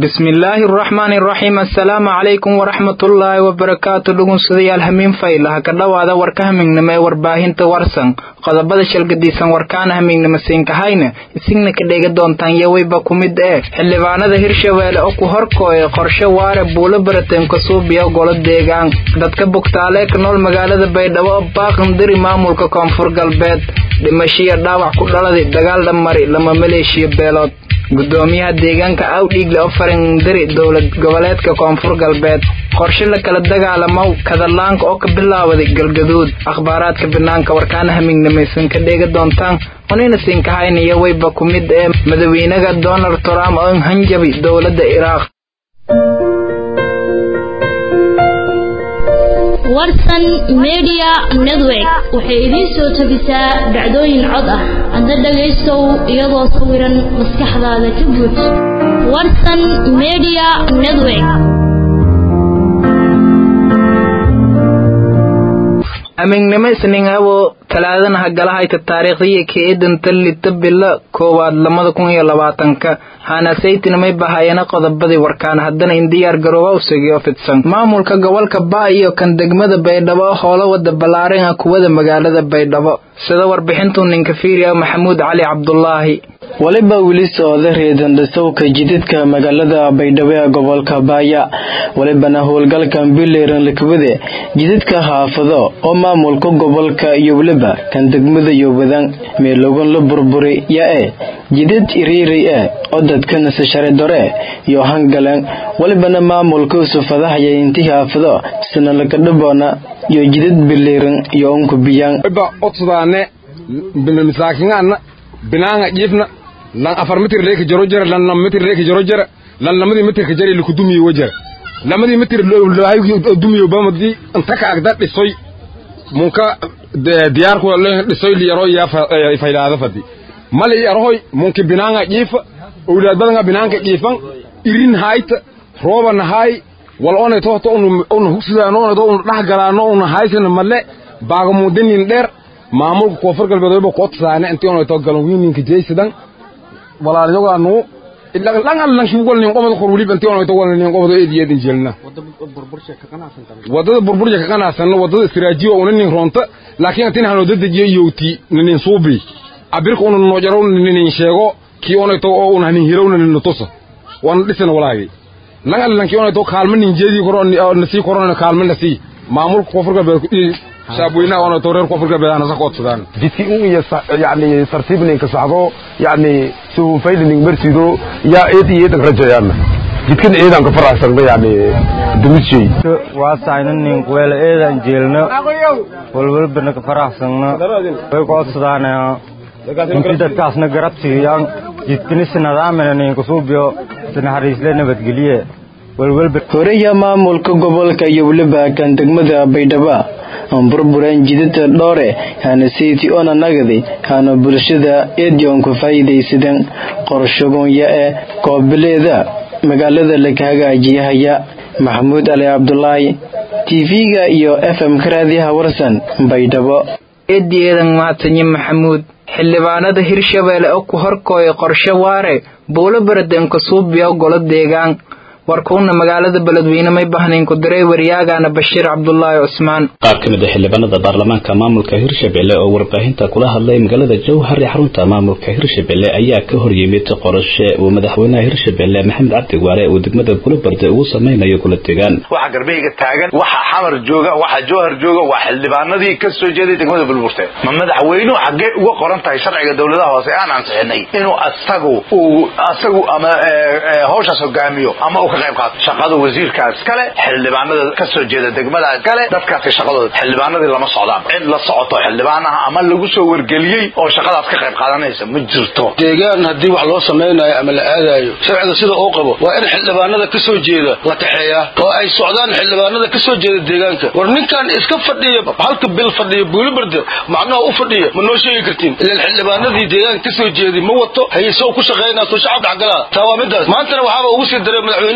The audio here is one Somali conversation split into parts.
bismillaahi araxmaani araxiim assalaamu calaykum waraxmatullaahi wabarakaatu dhugunsudayaal hamiin faylaha ka dhowaada warka hamignimo ee warbaahinta warsan qodobada shalgadiisan warkaana hamignimo siinkahayna isigna ka dhega doontaan yaweyba ku mid ee xildhibaanada hirshabeelle oo ku horkooya qorshe waare buulo barateen kasuubiya golo deegaan dadka bugtaalee ka nool magaalada baydhabo oo baaqandiri maamulka koonfur galbeed dhimashiya dhaawac ku dhaladay dagaal dhamari lama maleeshiya beelood gudoomiyaha deegaanka awdhiigle oo farindiri dowlad goboleedka koonfur galbeed qorshe la kala dagaalamow kadalaanka oo ka bilaawaday galgaduud akhbaaraadka banaanka warkaana hamignamaysan ka dheega doontaan onina siinkahaynayo weyba ku mid ee madaxweynaha donald trump oo hanjabi dowladda iraaq warsan media network waxay idiin soo tabisaa dhacdooyin cod ah hadda dhagaystow iyadoo sawiran maskaxdaada ka guud warsan media network amignimo isniinabo talaadana hagalahayta taariikhdiya keedanta lita bilo koowaad lamada kun iyo labaatanka hanasaytinamay bahayana qodobadii warkaan haddana in diyaar garooba usugiyo fidsan maamulka gobolka baa iyo kan degmada baydhabo oo howlo wada ballaaran ah kuwada magaalada baydhabo sida warbixintu ninka fiiriya maxamuud cali cabdulaahi waliba weli socda reedandhasowka jididka magaalada baydhabo ee gobolka baaya walibana howlgalkan bileran lakabade jididka haafado oo maamulka gobolka iyo weliba kan degmada yobadan meelogan la burburi ya-e jidid iriiray e oo dadka nasashare dore iyo hangalan walibana maamulka usufadahaya intii haafado sanalakadhaboona iyo jidid bileran iyo unkubiyaan masaakingaana binaanga jiifna lan afar mitir leeka jaro jara lan nam mitir leeka jaro jara lan lamadii mitirka jari lakudumiyo wajara lamadii mitir dumiyo bamadi intaka agda dhisoy munka diyaarku dhisoy liyaro yaa faylaada fadi mali yarohoy munki binaanga jiifa owlaad badanga binaanka jiifan irin hayta roobana hay wal onay tohto una hugsidaano onay to una dhax galaano una haysana male baagamudinin dheer maamulka koonfur galbeed wayba kootsaane intii onay to galan wiininka jeysadan walaalyogaanu langan lankigol nin qomad qor waliba intii onay to wal nin qomad eed yeedin jeelna wadada burburja ka qanaasanna wadada istiraajiyo una nin roonta laakiin intiin hano dadajiyo yowti nin suubi abirka una noo jaro nin sheego kii onay to oo una nin hirowna nin tusa wana dhisana walaagi langan lankii onay to kaalma nin jeedi koro nasii korona kaalma nasii maamulka koonfur galbeed shacabweynaha oona towreer koonfur galbeed nasa koodsadaan jidkii un iyo yani sartiibninka saxdo yani suhunfaylining marsido yaa eed iyo eedan rajayaana jidkan eedan ka faraxsanba yani dumishay waasaynanin kuweela eedan jeelno walwalbana ka faraxsanno way koodsadaan inti dadkaasna garab siiyaan jidkani sinadaamina ninka suubiyo sinaxariisle nabadgelye horeya maamulka gobolka iyo weliba kan degmada baydhaba aan burburan jidada dhoore hana seyti ona nagadi hana bulshada eedion ku faa'iidaysadan qorshagonya ee koobileeda magaalada laga hagaajiyahaya maxamuud ali cabdulaahi tv-ga iyo f m ka raadiyaha warsan baydhabo eedieedan mahadsanyi maxamuud xildhibaanada hirshabeelle oo ku horkooya qorshe waare buulo baraden kasuubiya golo deegaan warkuuna magaalada beledweyne may bahnayn ku diray waryaagana bashiir cabdulaahi cusmaan qaar ka mid a xildhibaanada baarlamaanka maamulka hirshabelle oo warbaahinta kula hadlay magaalada jowhar ee xarunta maamulka hirshabelle ayaa ka hor yimid qorashe uu madaxweynaha hirshabelle maxamed cabdi waare uu degmada gulabarde ugu samaynayo gula degaan waxa garbeyga taagan waxa xamar jooga waxa jowhar jooga waa xildhibaanadii ka soo jeeday degmada bulburte ma madaxweynuhu xaggee uga qoran tahay sharciga dowladaha hoose aan ansixinay inuu asagu uu asagu ama hawshaas hogaamiyo ama shaqada wasiirkaas kale xildhibaanada ka soo jeeda degmadaas kale dadkaasi shaqadooda xildhibaanadii lama socdaan cid la socoto xildhibaanaha ama lagu soo wargeliyey oo shaqadaas ka qayb qaadanaysa ma jirto deegaan haddii wax loo samaynayo ama la aadayo sharciga sida uu qabo waa in xildhibaanada ka soo jeeda la kaxeeyaa oo ay socdaan xildhibaanada ka soo jeeda deegaanka war ninkan iska fadhiya halka bil fadhiya buulibarde macnaha u fadhiya ma noo sheegi kartiin ilan xildhibaanadii deegaanka ka soo jeeday ma wato hayesow ku shaqaynaa soo shacab dhexgalaa taa waa midaas maantana waxaaba ugu sii daray madaxweyne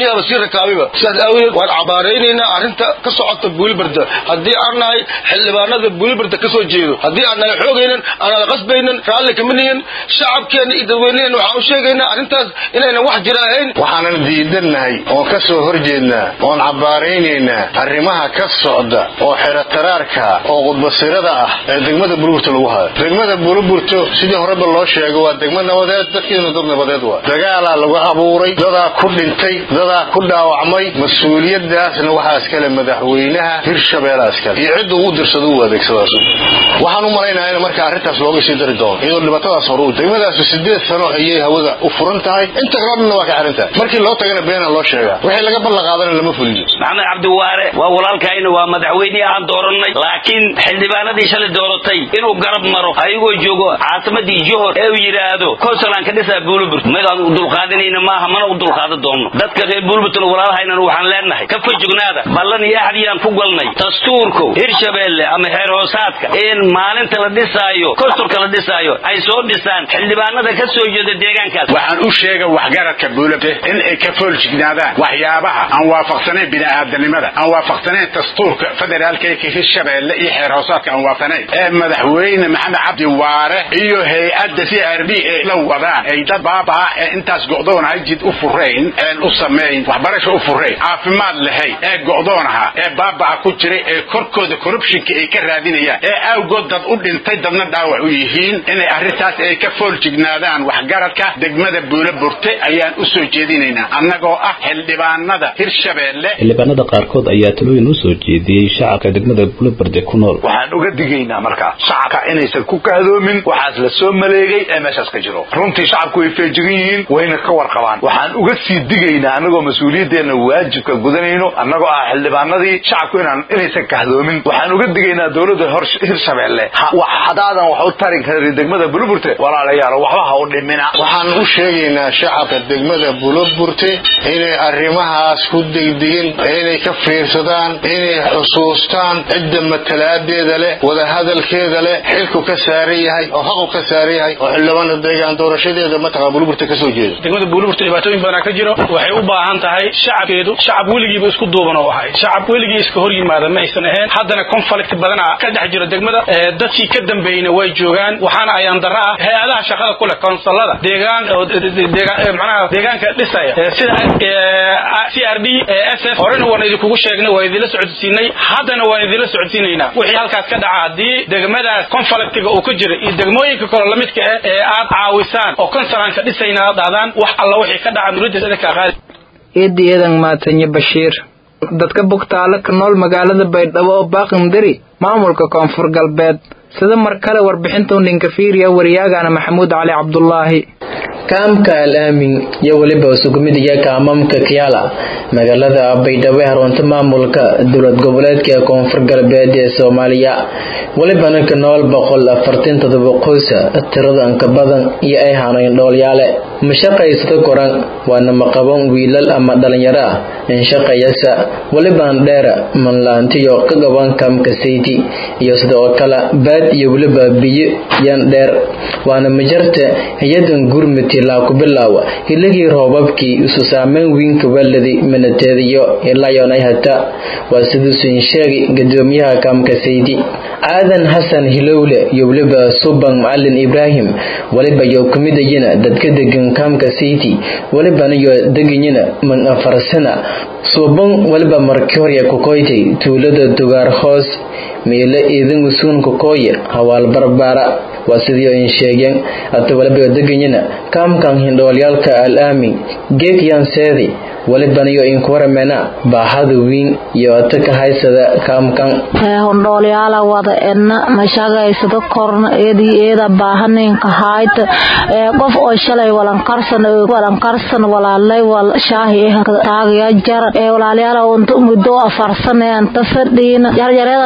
asigaaba sii rakaabiba sidaas aawadeed waan cabaaraynaynaa arrinta ka socota buulibarda haddii aan nahay xildhibaanada buulibarda ka soo jeedo haddii aan nahay xoogaynan aanala qasbaynan raalli kama nihin shacabkeenna iyo dadweynaheena waxaan u sheegaynaa arrintaas inaynan wax jira ahayn waxaanan diidannahay oon ka soo horjeednaa oon cabbaaraynaynaa arrimaha ka socda oo xerataraarka oo qudbasirada ah ee degmada buluburta lagu hayo degmada buluburto sidii horeba loo sheego waa degmo nabadeed dadkeeduna dad nabadeed waa dagaalaa lagu abuuray dadaa ku dhintay dadaa ku dhaawacmay mas-uuliyadaasna waxaa iskale madaxweynaha hirshabeelaa iskale iyo cidda ugu dirsado u adeegsadaas waxaan u malaynayaa in marka arrintaas looga sii dari doono iyadoo dhibaatadaas hore u degmadaasi sideed sano ayay hawada u furan tahay inta kaloo dhanna waa ka xiran tahay markii loo tagana beenaa loo sheegaa wixii laga ballanqaadana lama fuliyo maxamed cabdiwaare waa walaalkayna waa madaxweynihii aan doorannay laakiin xildhibaanadii shalay dooratay inuu garab maro ayagoo joogo caasimadii johor ee uu yidhaahdo konsulaan ka dhisaa buuliburt midaan u dulqaadanayna maaha mana u dulqaadan doonno dadka reer buulburtna walaalahaynan waxaan leenahay ka fajognaada ballan iyo axdiyaan ku galnay dastuurku hirshabeelle ama heer hoosaadka in maalinta la dhisaayo kosturka la dhisaayo ay soo dhisaan xildhibaanada ka soo jeeda deegaankaas waxaan u sheega waxgaradka buulabte in ay ka fooljignaadaan waxyaabaha aan waafaqsanayn bini'aadanimada aan waafaqsanayn dastuurka federaalka ee hirshabeelle iyo xeer hoosaadka aan waafaqsanayn ee madaxweyne maxamed cabdi waare iyo hay-adda c r d ee la wadaan ay dad baabaa ee intaas go'doonahay jid u furayn een u samayn waxbarasho u furayn caafimaad lahayn ee go'doonaha ee baabaa ku jiray ee korkooda corruptionka ay ka raadinayaan ee awgood dad u dhintay dadna dhaawac u yihiin inay arrintaas ay ka fooljignaadaan waxgaradka degmada buula burte ayaan u soo jeedinaynaa annagoo ah xildhibaanada hirshabeelle xildhibaanada qaarkood ayaa talooyin u soo jeediyey shacabka degmada buulabarde ku nool waxaan uga digaynaa markaa shacabka inaysan ku kahdoomin waxaas la soo maleegay ee meeshaas ka jiro runtii shacabku way feejigan yihiin wayna ka warqabaan waxaan uga sii digaynaa annagoo mas-uuliyaddeena waajibka gudanayno annagoo ah xildhibaanadii shacabku inaan inaysan kahdoomin waxaan uga digaynaa dowladda hirshabeelle hadaadan wax u tari karin degmada buluburte walaalayaal waxba ha u dhimina waxaan u sheegaynaa shacabka degmada buluburte inay arrimahaas ku degdegin inay ka fiirsadaan inay xusuustaan cidda matalaadeeda leh wadahadalkeeda leh xilku ka saaran yahay oo haqu ka saaran yahay oo xildhibaana deegaan doorashadeeda mataqa buluburte ka soo jeeda degmada buluburte dhibaatooyin badanaa ka jiro waxay u baahan tahay shacabkeedu shacab weligiiba isku duuban oo ahay shacab weligii iska hor yimaada ma aysan ahayn haddana conflict badanaa ka dhex jiro degmada dadkii ka dambeeyna way joogaan waxaana ayaan darra ah hay-adaha shaqada ku leh konsolada deegaan manaha deegaanka dhisaya sida c r d s f horena waan idinkugu sheegnay waan idinla socodsiinay haddana waan idinla socodsiinaynaa wixii halkaas ka dhaca haddii degmadaas conflictiga uu ka jira iyo degmooyinka kale lamidka ah ee aad caawisaan oo konsolanka dhisayna aad dhahdaan wax alla wixii ka dhaca nuradiis idinka qaadi eedi eedan maatanyo bashiir dadka bugtaale ka nool magaalada baydhabo oo baaqindiri maamulka koonfur galbeed sida mar kale warbixintuu ninka fiiriya waryaagana maxamuud cali cabdulaahi kaamka al aamin iyo weliba sugumidaya kaamamka kiyaala magaalada baydhabo ee harunta maamulka dowlad goboleedka ee koonfur galbeed ee soomaaliya welibana ka nool boqol afartan todoba qoysa tiradan ka badan iyo ay hanayn dhoolyaale mashaqaysada koran waana maqaban wiilal ama dhalinyaro ah inshaqayasa weliban dheera manlaantiyo ka gaban kaamka sayti iyo sidoo kale baad iyo weliba biyo yan dheer waana majarta hay-adan gurmiti ilaa ku bilaawa hiligii roobabkii isu saameyn wiinka waladi minateediyo ilaa yoonay hata waa siduusin sheegay gadoomiyaha kaamka saydi aadan xasan hilowle iyo weliba suban macalin ibraahim weliba iyo kumidayina dadka degan kaamka sayti welibana iyo deganyina man afarsana suuban weliba markii hore kukoytay tuulada dugaar hoos meele iidin usuun kukoye hawaal barbaara waa sidii in sheegeen ata waliba deganyina kaamkan hindhoolyaalka al aamin geekyan seedi walibaniyo inkuwaramena baahada wiin iyo ata ka haysada kaamkan hondhoolyaala wada edna mashagaysada korna eedii eeda baahaninka haayta qof oo shalay walankarsan walankarsan walaalay wal shaahi taagaya jar walaalyaala unta muddo afarsan anta fadhiina yaryareedan walala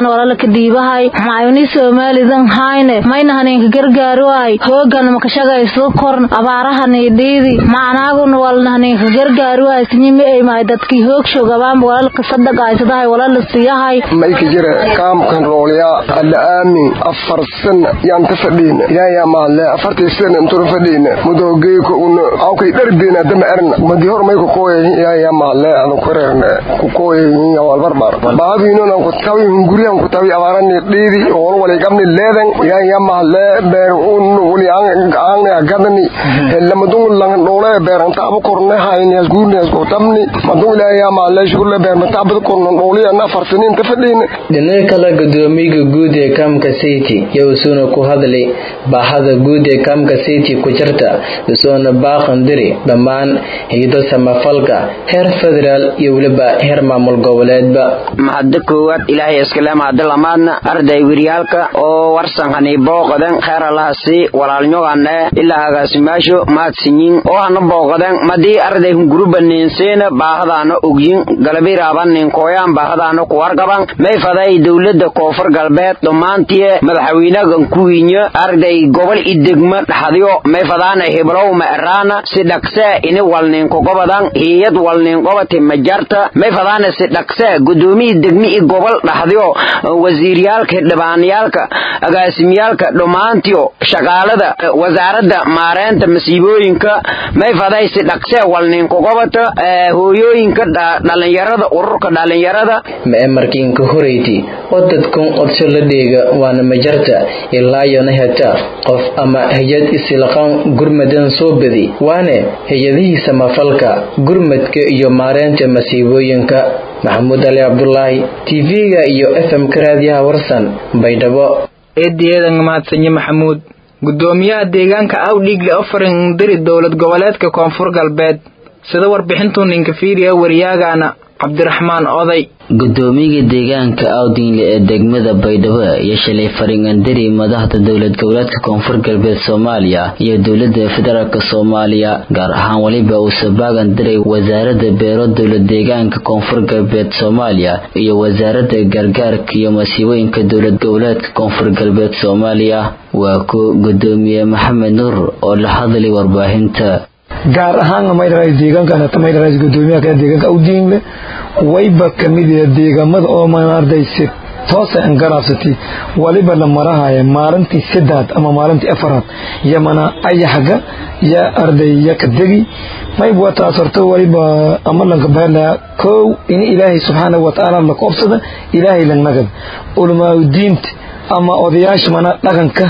ka dhiibahay maayuni soomaalidan hayne mayna haninka gargaari waay hoogan makashagayso korn abaarahani dhiidi macnaaguna walna haninka gargaari waay sinyimi ay maay dadkii hoogshogabaanba walalka sadaqaysadahay walala siyahay mayka jira kaamkan roolyaa alla aamin afar sana yaan ta fadhiina ilaayaa maadle afartii sana intuna fadhiina mudahogeyka una awkay dhardeena dama erna madi hor mayka kooyahin ilaayaa maadle adan kureerne ku kooyahin walbarbar baabiinona kutawi hunguriyan kutawi abaarani dhiidi wal waligabni leedan ilaayaa maadle beer un wali aangne gadani lamadun lang dhole beer anta abu korne hayni asguurni askutabni madun ilaayaa maadle shukurle beer mata abada korno dholi ana afar saniin ta fadhiina dhinaca kale gudoomiyaha guud ee kaamka city yowsuuna ku hadlay baahada guud ee kaamka city ku jirta isuuna baaqan diri dhammaan hayado samafalka heer federaal iyo weliba heer maamul goboleedba mahadda koowaad ilaahay iskale mahadda lamaadna arday wiryaalka oo warsan hani booqadan kheer allaha sii walaalnyoganne ilaa agaasimaasho mahadsinyin oo hana booqadan madii arday hunguruba ninseena baahadaana ogyin galabiraaban ninkooyaan baahadaana kuwargaban may faday dowlada koonfur galbeed dhammaantie madaxweynagan kuwiinyo arday gobol idegma dhaxadyo may fadaana hiblow ma eraana si dhaqse ini walninkogobadan hiyad walninkobati majarta may fadaana si dhaqse gudoomiyi degmi i gobol dhaxdyo wasiiryaalka dhibaaniyaalka agaasimyaalka dhammaantiyo shaqaalada wasaaradda maareynta masiibooyinka may faday si dhaqse walninkogobata hooyooyinka dhalinyarada ururka dhalinyarada markiinka horeyti oo dadkun qodsho la dheega waana majarta ilaayona heta qof ama hay-ad isilaqaan gurmadan soo badi waane hay-adihii samafalka gurmadka iyo maareynta masiibooyinka maxamuud ali cabdulaahi tv-ga iyo fm-ka raadiyaha warsan baydhabo eediyeedan mahadsanyo maxamuud gudoomiyaha deegaanka awdhiigle ofarin diri dowlad goboleedka koonfur galbeed sida warbixintuu ninka fiiriya waryaagaana cabdiraxmaan oday gudoomiyaga deegaanka awdingle ee degmada baydhabo iyo shalay faringandari madaxda dowlad goboleedka koonfur galbeed soomaaliya iyo dowlada federaalk soomaaliya gaar ahaan weliba uu sabaagan diray wasaarada beero dowlad deegaanka koonfur galbeed soomaaliya iyo wasaarada gargaarka iyo masiibooyinka dowlad goboleedka koonfur galbeed soomaaliya waa ku gudoomiye maxamed nuur oo la hadlay warbaahinta gaar ahaanna maydharays deegaankan maydharays gudoomiyaha kale deegaanka awdiinle wayba kamid yahay deegaamada oo maarday si toosa an garaabsatay waliba la marahaya maalintii saddex ama maalintii afaraad yamana ayaxga ya arday ya ka degi mayb waa taas horta waliba amalanka baarlaya kow in ilaahay subxaanahu watacaala la koobsada ilaahay la nagad ulamaaudiinta ama odayaasha mana dhaqanka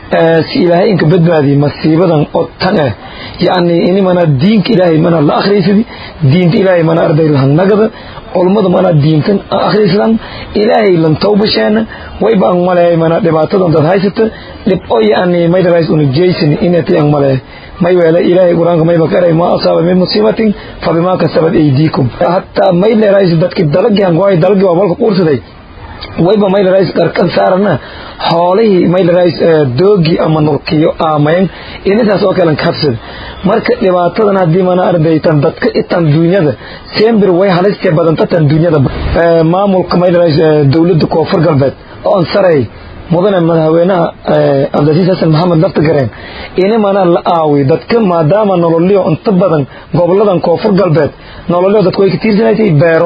si ilaahay inka badbaadiy masiibadan oo tan ah yacni ini mana diinka ilaahay mana la akhriysadi diinta ilaahay mana arday lahanagada culummada mana diintan akhriysdan ilaahay lan tawbasheena wayba ang maleey mana dhibaatadan dad haysata dhib oo yacni maydarays una jeysan inatay ang maleey may weele ilaahay qur-aanka mayba ka eray maa asaaba min musiibatin fabimaa kasabat aydiikum hataa may leerays dadki dalagii hangoay dalagii waa balka quursaday wayba maylarais qarkan saarana xoolihii maylarais doogii ama nurkiyo aamayn inintaas oo kalen kabsada marka dhibaatadan haddii mana ardaytan dadka itan duunyada sembir way halistee badanta tan duunyada maamulka maylarais dowladda koonfur galbeed oon saray mudane madaxweynaha cabdilasiis xasan maxamed laftagareen ini mana la aawi dadka maadaama nololyo inta badan goboladan koonfur galbeed nololyo dadku way ka tiirsanaytay beero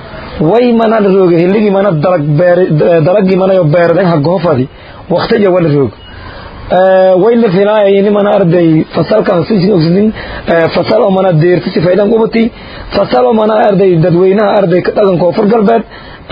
way mana la rooga hiligi mana dalag beer dalagii mana yo beeraden ha goofadi waqtiga wala roog way la filaaya ini mana arday fasalkan sisin ogsidin fasal oo mana deerta si faydan ubati fasal oo mana arday dadweynaha arday ka dhagan koonfur galbeed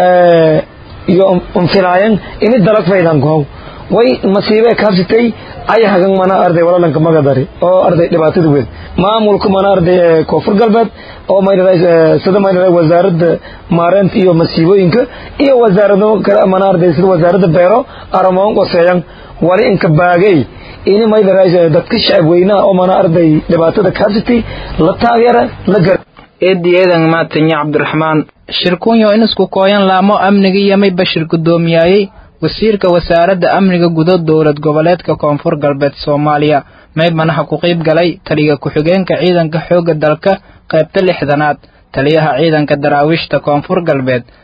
iyo unfilaayan ini dalag faydan goow way masiibe kaabsitay ayahagan mana arday walalanka magadari oo arday dhibaatada weyn maamulka mana arday koonfur galbeed oo sida mayra wasaaradda maareynta iyo masiibooyinka iyo wasaarado kale mana arday sida wasaaradda beero aramoon qoseeyan wali inka baagay ini mayra dadka shacab weynaha oo mana arday dhibaatada kaabsitay la taageera la gar eedi eedan maatanya cabdiraxmaan shirkunyo in isku kooyan laamo amniga yamay bashir guddoomiyaayey wasiirka wasaaradda amniga gudo dowlad goboleedka koonfur galbeed soomaaliya maybanaha ku qayb galay taliya ku-xigeenka ciidanka xoogga dalka qaybta lixdanaad taliyaha ciidanka daraawiishta koonfur galbeed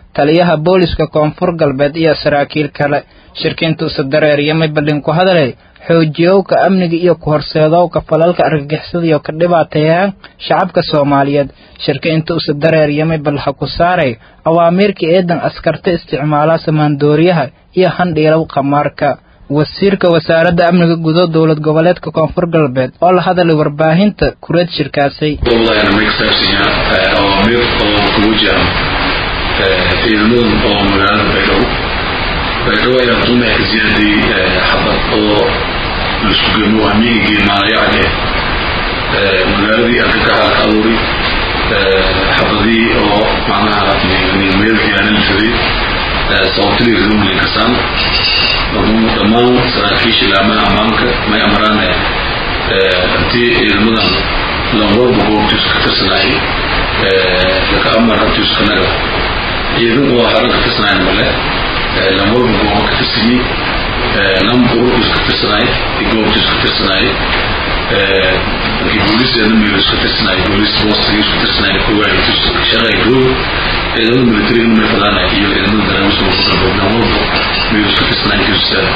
taliyaha booliska koonfur galbeed iyo saraakiil kale shirkiinta usa dareeryamay ballin ku hadalay xoojiyowka amniga iyo ku horseedowka falalka argagixisada iyo ka dhibaateeyaan shacabka soomaaliyeed shirka inta usa dareeryamay bal ha ku saaray awaamiirka eedan askarta isticmaala samaandooriyaha iyo handhiilow khamaarka wasiirka wasaaradda amniga gudo dowlad goboleedka koonfur galbeed oo la hadalay warbaahinta kureed shirkaasay awaamiir oo ku wajahan ciidamadan oo magaalada baydhabo baydhabo ayaa duumaya ka ziyaaday xabad oo laisku geemo hamiigii maalayacde magaaladii argagaxa ka abuuri xabadii oo macnaha meelkii aana la riday sababtadii ridumlin kasaan dhammaan saraakiisha laamaha ammaanka may amaraan hantii ciidamadan lanwalba goobtiisu ka tirsanay laka amar hantiisu kanaga ciidan oo haran ka tirsanayn male lanwalba gooba ka tirsanyi lamba ururkiisu ka tirsanay goobtiisu ka tirsanay markii booliisdeena meelisu ka tirsanay booliis boostigiisu ka tirsanay koogaaytiisu shaqay roog ciidamada militariga may fadaana iyo ciidamada daraawiska koonfur lanwalba meelisu ka tirsanay kiisusada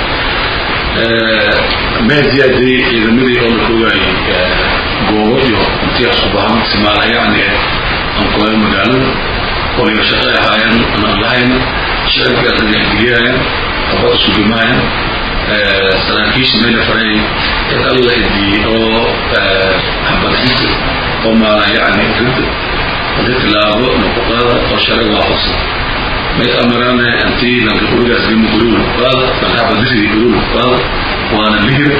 mee ziyaaday ciidamadii oo la koogaayay goobo iyo intiyaas ku bahan simaala yacni ankoya magaalada waliba shaqay ahaayeen anaan lahayn shacabkii adagageliyahayan abad isku dhimahayan saraakiisha meela faray cid alla idii oo habadxinta oo maala yacni rid hadii tilaabo nuquqaada oo sharci waafaqsan may amarane antii lanka gurigaas gima gurul qaada lankaxabadisii gurul qaada waana lihir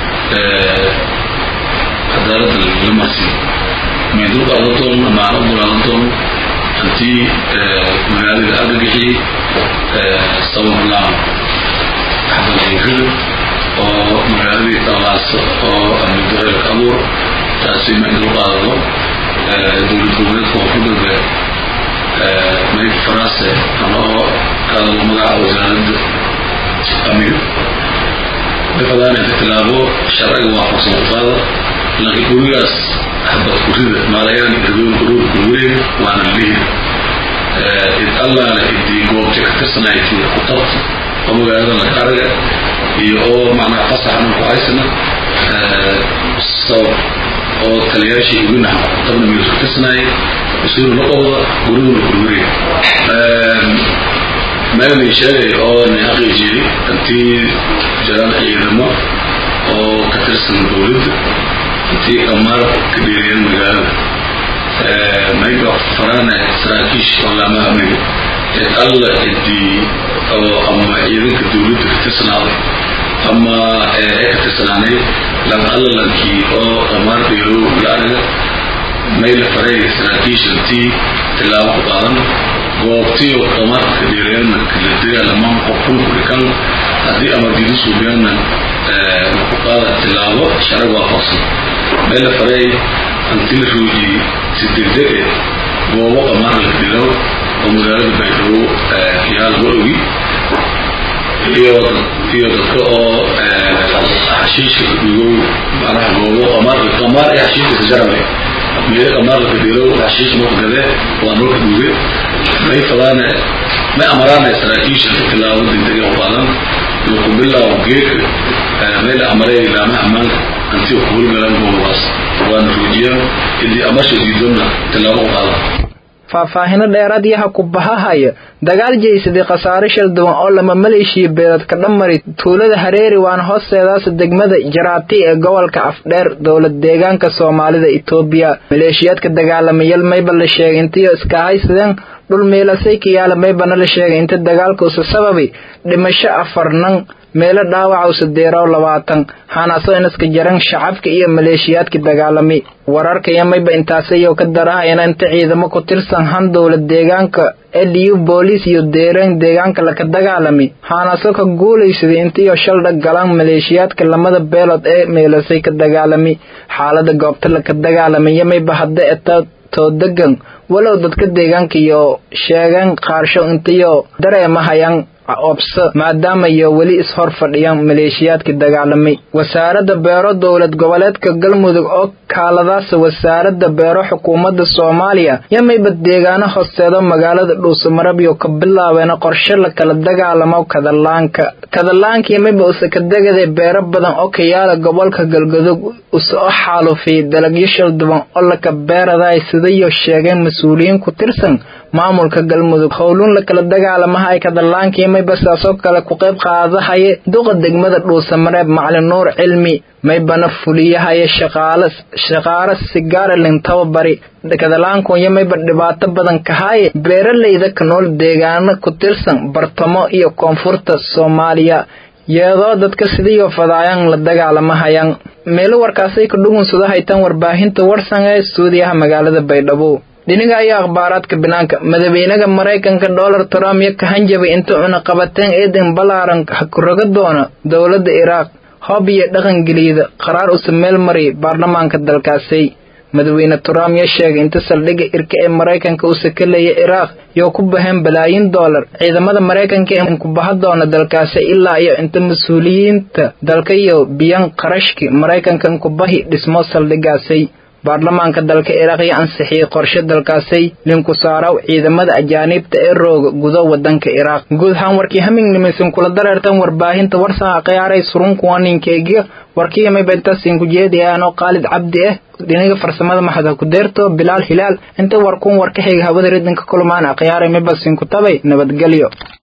cadaalada lamarsi may dul qaadan doono maana u dulaadan doono antii magaalada argagixii sabab laan xabadayrid oo magaaladii talaaso oo amnidareelka abuur taasi ma idul qaadado dowlad goboleedka koonfur galbeed may faraase ama oo kaadalo magaca wasaaradda amniga may fadaan inta tilaabo sharciga waafaqsan ku qaada laakiin gurigaas xabad kurida maalayaan irdoon urur gurweyn waana lihi id allaale idii goobta ka tirsanayti ku qabta oo magaalada laga araga iyo oo macnaha fasaxna ku haysana sabab oo taliyaashii iginaha tabna meelis ku tirsanaayay mas-uul la qowda guriguna gurweyn meelni sheegay oo ni xaqiijiyey intii jiraan ciidamo oo ka tirsan dowladda intii amaar ka dheeriyeen magaalada mayba farane saraakiish oo laamaha amniga cid alla cidii oo ama ciidanka dowladda ka tirsanaaday ama ee ka tirsanaanay lan alla lankii oo amaar dheerow la araga may la faray saraakiish intii tilaabo ku qaadan goobtii oo amaarka ka dheereeyana kala dagaalamaan qofkun ku dhikan haddii amar diidi suubiyaana ku qaada tilaabo sharag waafaqsan may la faray hanti la roojiyey si degdeg eh goobo amaar la dhilow oo magaalada baydhabo yaa laga ogi iyo iyo dadka oo xashiishka ka dhigow macnaha goobo amaar amaar ee xashiishka ka jarabay meelo amaar la kadhilow xashiish marka gade waa marka dhuge may fadaane may amaraane saraakiisha ka tilaabo degdeg u qaadan laku bilaabo geedka may la amaray laamaha ammaanka antii ku hurgalaan goobabaas waana roojiyaan idii amasha diidona tilaabo u qaadan faahfaahino dheeraad yaha ku bahahaya dagaal jeysaday khasaare shal duwan oo lama maleeshiya beelad ka dhamari tuulada hareeri waana hoosteedaas degmada jaraati ee gobolka afdheer dowlad deegaanka soomaalida itoobiya maleeshiyaadka dagaalamayal mayba la sheegay intiyo iska haysadeen dhul meelasay kiyaala maybana la sheegay inta dagaalka usa sababi dhimasho afarnan meelo dhaawaca usa deeraw labaatan hanaasoo inaska jaran shacabka iyo maleeshiyaadka dagaalami wararkaya mayba intaasayoo ka darahayana inta ciidamo ku tirsan han dowlad deegaanka eliyu booliis iyo deereen deegaanka laka dagaalami haanaasoo ka guulaysaday intiyo shaldhag galaan maleeshiyaadka lamada beelood ee meelasay ka dagaalami xaalada goobta laka dagaalamaya mayba hadda eta toodegan walow dadka deegaanka iyo sheegeen qaarsho intiyo dareemahayaan obso maadaama iyo weli is-hor fadhiyaan maleeshiyaadkii dagaalamay wasaaradda beero dowlad goboleedka galmudug oo kaaladaasa wasaaradda beero xukuumadda soomaaliya yamayba deegaano hoosteedo magaalada dhuusamarab iyo ka bilaabeena qorshe la kala dagaalamo kadalaanka kadalaanka yamayba usakadegade beero badan oo ka yaala gobolka galgadug use oo xaalufiyay dalagyo shalduban oo laka beeraday sidayo sheegeen mas-uuliyiin ku tirsan maamulka galmudug howluun la kala dagaalamaha ay kadalaanka yamayba sidaasoo kale ku qayb qaadahaye duqa degmada dhuusamareeb macalin nuur cilmi maybana fuliyahaye shaqaale shaqaale sigaaralin tababari kadalaanku yamayba dhibaato badan kahaaye beeralayda ka nool deegaano ku tirsan bartamo iyo koonfurta soomaaliya yeedoo dadka sidiiyo fadaayaan la dagaalamahayaan meelo warkaasay ka dhugunsado haytaan warbaahinta warsan ee stuudiyaha magaalada baydhabo dhinaga ayaa akhbaaraadka banaanka madaxweynaha maraykanka donald trump iyo ka hanjabay inta cunaqabateen eedan ballaaran hakuraga doona dowladda iraaq hoob iyo dhaqangeliida qaraar use meel mariyay baarlamaanka dalkaasi madaxweyne trump yaa sheegay inta saldhigga irka ee maraykanka use ka leeya iraaq yoo ku baheen balaayin dollar ciidamada maraykanka ee ku baha doona dalkaasi ilaa iyo inta mas-uuliyiinta dalka iyo biyan qarashki maraykanka inkubahi dhismo saldhiggaasi baarlamaanka dalka iraaq iyo ansixiyey qorshe dalkaasay linku saaraw ciidamada ajaaniibta ee rooga gudo wadanka iraaq guud ahaan warkii hamingnimeysan kula dareertan warbaahinta warsaha khiyaaray surunkuwa ninkeygiga warkii yamayba intaasiin ku jeediyaanoo qaalid cabdi ah dhinaga farsamada maxada ku deerto bilaal hilaal inta warkuun warka xiga hawada ridinka kulmaan akhyaaray mibasin ku tabay nabadgelyo